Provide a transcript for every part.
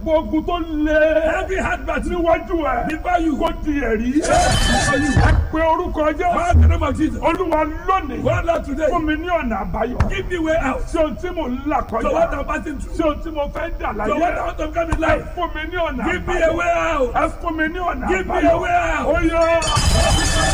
gbogbo ogun tó lé Every hard battle níwájú ẹ before you kó di ẹ̀rí ẹ pé orúkọ jẹ́ Call the name of Jesus. olúwa lónìí God Lord today. fún mi ní ọ̀nà àbáyọ Give me way out. sí ohun tí mò ń là So what kọjá I'm passing through. sí ohun tí mo fẹ́ dà So what I láyé want to come in ẹ life. fún mi ní ọ̀nà Give me a àbáyọ way out. ẹ fún mi ní ọ̀nà Give me àbáyọ a way out. ó yọ.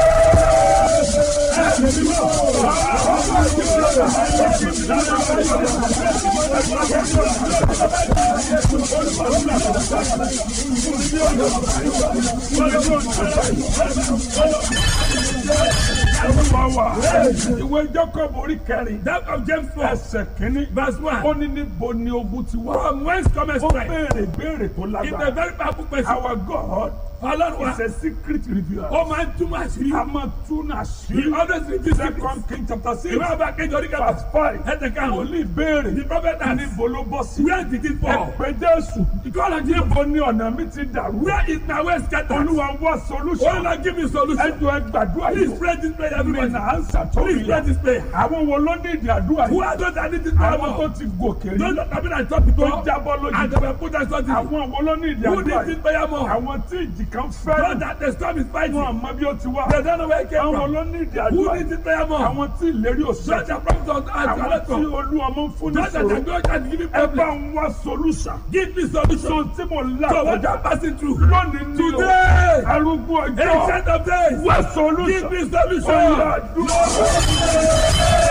Olúwa wa ìwé Jacob orí kẹrin That of James 4. ẹsẹ̀ kínní Verse 1. ó ní níbo ni ogun ti wá. From whence cometh ó strength? béèrè béèrè tó It's a lágbára. very powerful question. Our God Ọlọ́run wa. is a secret revealer. Ó máa ń túmọ̀ àṣírí. a máa tún He àṣírí. always reveals secrets. Second King chapter six Ìwé ọba kejì orí kẹfà. verse five. Ẹ̀tẹ̀ karùn-ún. Wòlíì béèrè The prophet asked, níbo ló bọ́ sí. Where did it Ẹ fall? pé Jésù. God of Jesus. Níbo ni ọ̀nà mi ti dàrú? Where is my way scattered? Olúwa wá Oh solution. Lord, give me solution. Ẹ jọ ẹ gbàdúrà Please yìí. pray this prayer, Mi everybody. nà ánsà tó Please mi pray yá. this prayer. Àwọn wo ló ní ìdí àdúrà Who yìí? are those that need this power Àwọn tó more? ti gòkè rí. Those that have been at top Tó before jábọ́ and lójú. they were put as something. Àwọn wo ló ní ìdí Who àdúrà needs this yìí? prayer more? Àwọn tí ìjì kan Those fẹ́ràn. that the storm is fighting. Wọ́n àmọ́ bí ó ti wá. They don't know where it came Àwọn from. ló ní ìdí Who àdúrà needs yìí? this prayer more? Àwọn tí ìlérí Those òṣèlú. that promise us as Àwọn a tí olú ọmọ ń fún ní Those that are sòrò. going to give me Ẹ bá problem. ń wá solution. Give me solution. So tí mo là So what kọjá I'm passing through. lónìí ní o. Today. Arúgbó ọjọ́. Ancient of days. Wá Give solution. me Ó solution. yá dúró.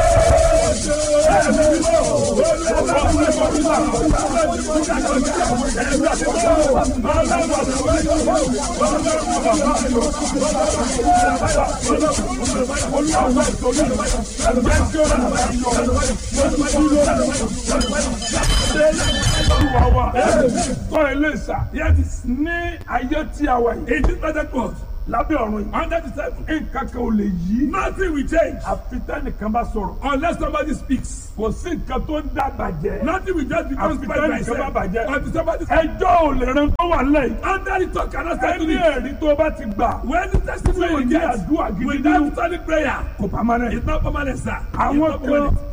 Olúwa wa. Tọ́ ilé ìsà. Here it is. Ní ayé tí a wà yìí. In this present world. Lábẹ́ ọ̀run yìí. Under the table. Nǹkan kan ò lè yí. Nothing will change Àfi tẹ́nìkan bá sọ̀rọ̀. unless somebody speaks. Kò sí nǹkan tó ń dá bàjẹ́. Nothing will just become Àfi spoiled by tẹ́nìkan bá itself. bàjẹ́. Until somebody speaks. Ẹjọ́ ò lè ran tó wà lẹ́yìn. Under the talk cannot settle Ẹni it. ẹ̀rí tó bá ti gbà. When the testimony Tí ò you ní get àdúrà gidi nínú. without solid prayer, Kò pamọ́ náà. it's not permanent, sir. It's Àwọn not permanent. kan